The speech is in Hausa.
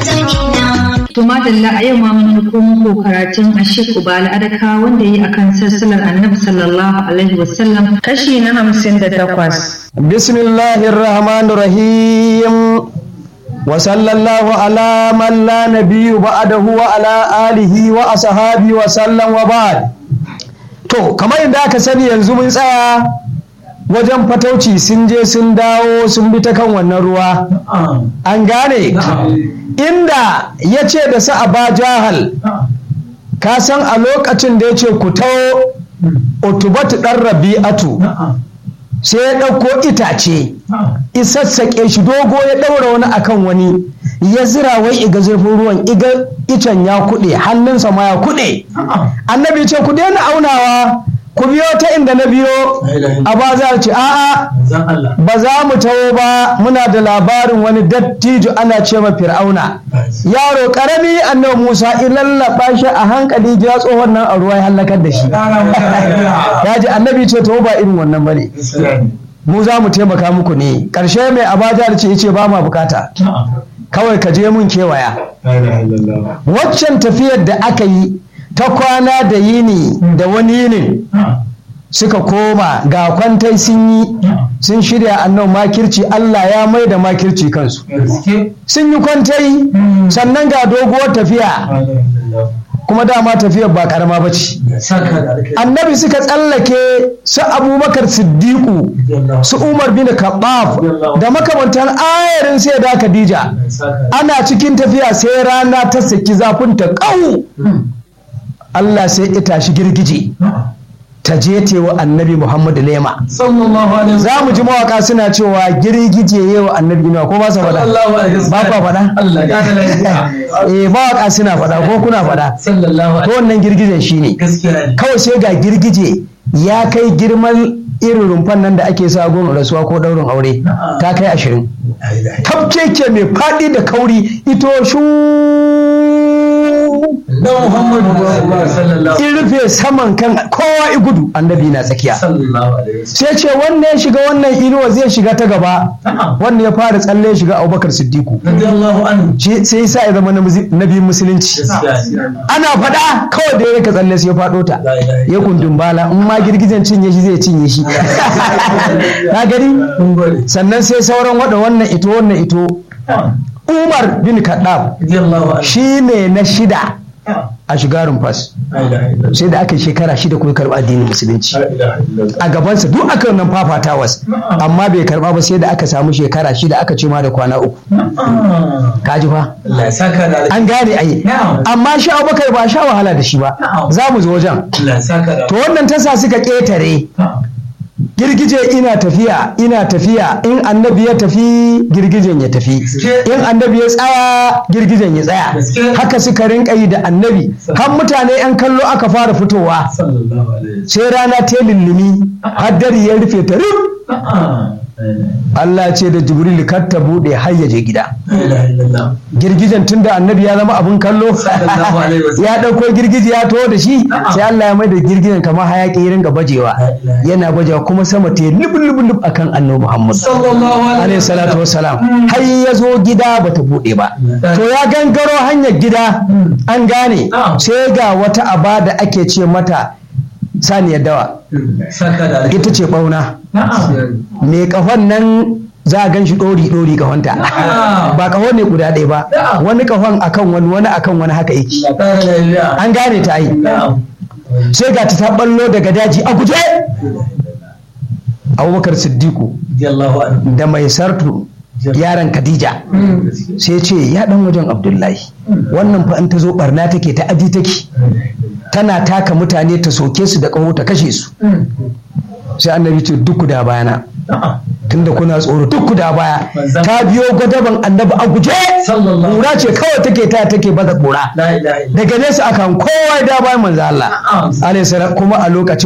To madalla a yau ma mun ko muku karatun Ashik Ubala Adaka wanda yi akan sassalar Annabi sallallahu alaihi wasallam kashi na hamsin da takwas. Bismillahir Rahmanir Rahim. Wa sallallahu ala man la nabiyyu ba'dahu wa ala alihi wa ashabi wa sallam wa ba'd. To kamar yadda aka sani yanzu mun tsaya wajen fatauci sun je sun dawo sun bi ta kan wannan ruwa an gane inda ya ce da su ba jahal ka san a lokacin da ya ce ku taho utubatu ɗan rabi'atu sai ya ɗauko itace isassaƙe shi dogo ya ɗaura wani akan wani ya zira wai iga zurfin ruwan iga icen ya kuɗe hannunsa ma ya kuɗe annabi ce ku daina aunawa ku biyo ta inda na biyo a ba za ce a'a ba za mu taho ba muna da labarin wani dattijo ana ce ma fir'auna yaro karami annabi musa in lallaba shi a hankali ya tsohon nan a ruwa ya halakar da shi ya ji annabi ce taho ba irin wannan bane mu za mu taimaka muku ne karshe mai abaja da ce ce ba ma bukata kawai ka je mun kewaya waccan tafiyar da aka yi ta kwana da yini da wani yinin suka koma ga kwantai sun yi sun shirya annan makirci Allah ya mai da makirci kansu sun yi kwantai sannan ga doguwar tafiya kuma dama tafiyar ba karama ba ce annabi suka tsallake su abubakar siddiqu su umar bin kabaf da makamantan ayarin sai da khadija ana cikin tafiya sai rana ta saki zafin ta ƙau Allah sai ita shi girgije ta je wa annabi Muhammadu lema. Za mu ji mawaka suna cewa girgije yi wa annabi ma ko ba sa faɗa? Ba kwa faɗa? Eh mawaka suna faɗa ko kuna faɗa? To wannan girgijen shi ne. Kawai sai ga girgije ya kai girman irin rumfan nan da ake sa gun rasuwa ko daurin aure ta kai ashirin. Tafkeke mai faɗi da kauri ito shu na Muhammadu in rufe saman kan kowa i gudu annabi na tsakiya sai ce wannan ya shiga wannan inuwa zai shiga ta gaba wannan ya fara tsalle ya shiga abubakar siddiku sai sa ya zama nabi musulunci ana faɗa kawai da ya rika tsalle sai ya faɗo ta ya kundin bala in ma girgijen cinye shi zai cinye shi na gani sannan sai sauran wada wannan ito wannan ito Umar bin Kaddaf shi ne na shida a shiga rumfas sai da aka shekara shida kuma karɓa addinin musulunci a gabansa duk aka nan fafatawas amma bai karɓa ba sai da aka samu shekara shida aka ce ma da kwana uku kaji fa an gane ai amma sha abubakar ba sha wahala da shi ba za mu zo wajen to wannan tasa suka ƙetare girgije ina tafiya ina tafiya in annabi ya tafi girgijen ya tafi in annabi ya tsaya girgijen ya tsaya haka suka rinka yi da annabi har mutane yan kallo aka fara fitowa sai rana ta lullumi haddari ya rufe ta rub Allah ce da Jibril kar ta bude har ya je gida. Girgijen tunda annabi ya zama abun kallo ya ɗauko girgiji ya taho da shi sai Allah ya mai da girgijen kamar hayaki ya ringa bajewa yana bajewa kuma sama ta yi lubun lubun lub akan annabi Muhammad alaihi salatu wassalam har ya zo gida bata bude ba to ya gangaro hanyar gida an gane sai ga wata aba da ake ce mata saniyar dawa ita ce bauna me kahon nan za a gan shi ɗori ɗori kahonta ba kahon ne guda ɗaya ba wani kahon akan wani wani akan wani haka yake an gane ta yi sai ga ta ballo daga daji a guje abubakar siddiku da mai sartu yaran Khadija sai ce ya dan wajen Abdullahi wannan fa in ta zo barna take ta aji take tana taka mutane ta soke su da ƙaho ta kashe su sai annabi ce duk da bayana tunda kuna tsoro duk da baya ta biyo gwadaban annabi a guje kura ce kawai take ta take baza kura daga nesa akan kowa da bayan manzo Allah alaihi kuma a lokacin